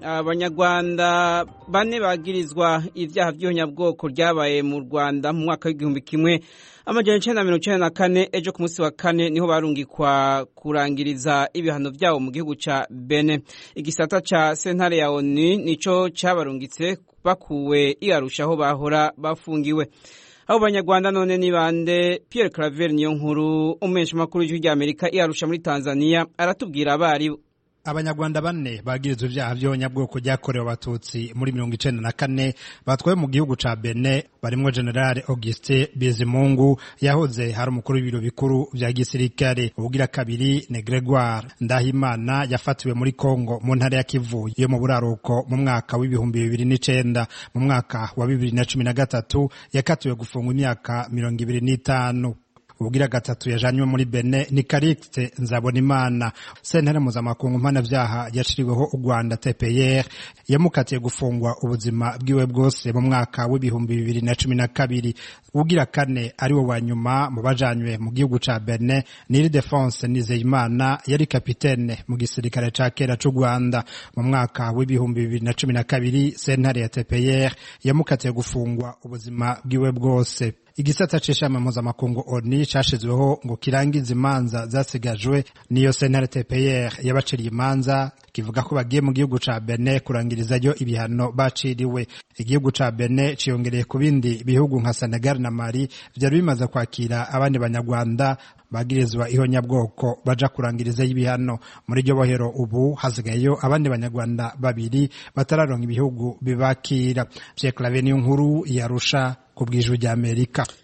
abanyarwanda bane bagirizwa ibyaha by'ihonyabwoko ryabaye mu rwanda mu mwaka w'igihumbi kimwe amajana icenda na mirongo icenda na kane ejo ku munsi wa kane niho barungikwa kurangiriza ibihano vyabo mu gihugu ca bene igisata ca sentare ya onu nico cabarungitse bakuwe iarusha aho bahora bafungiwe abo banyarwanda none ni bande pierre claver niyo nkuru umumenyesha makuru w'ijwi ry'amerika iarusha muri tanzania aratubwira abari abanyarwanda bane bagirizwa ibyaha by'abanyabwoko byakorewe abatutsi muri mirongo icenda na kane batwaye mu gihugu ca bene barimwo generale augustin bizimungu yahoze hari umukuru w'ibiro bikuru vya gisirikare ubugira kabiri ni gregoire ndahimana yafatiwe muri congo mu ntara ya kivu yo mu buraruko mu mwaka w'ibihumbi bibiri n'icenda mu mwaka wa bibiri na cumi na gatatu yakatiwe gufungwa imyaka mirongo ibiri n'itanu ubugira gatatu yajanywe muri bene ni karikite nzabonimana sentare mpuzamakungu mpanavyaha yaciriweho u rwanda tpr yamukatiye gufungwa ubuzima bwiwe bwose mu mwaka w'ibihumbi bibiri na cumi na kabiri ubugira kane ari wo wa nyuma mu bajanywe mu gihugu ca bene niri defense nizeyimana yari kapitene mu gisirikare ca kera c'u rwanda mu mwaka w'ibihumbi bibiri na cumi na kabiri sentare ya tpr yamukatiye gufungwa ubuzima bwiwe bwose igisata c'ishami mpuzamakungu oni cashizweho ngo kirangize imanza zasigajwe niyo sentare tpr yabaciriye imanza kivuga ko bagiye mu gihugu ca bene kurangirizayo ibihano baciriwe igihugu ca bene ciyongereye ku bindi bihugu nka senegal na mali vyari bimaze kwakira abandi banyarwanda bagirizwa ihonyabwoko baja kurangirizayo ibihano muri iryo bohero ubu hasigayeyo abandi banyarwanda babiri batararonka ibihugu bibakira pierre clave niyo nkuru yarusha ku bw'ijwi ry'amerika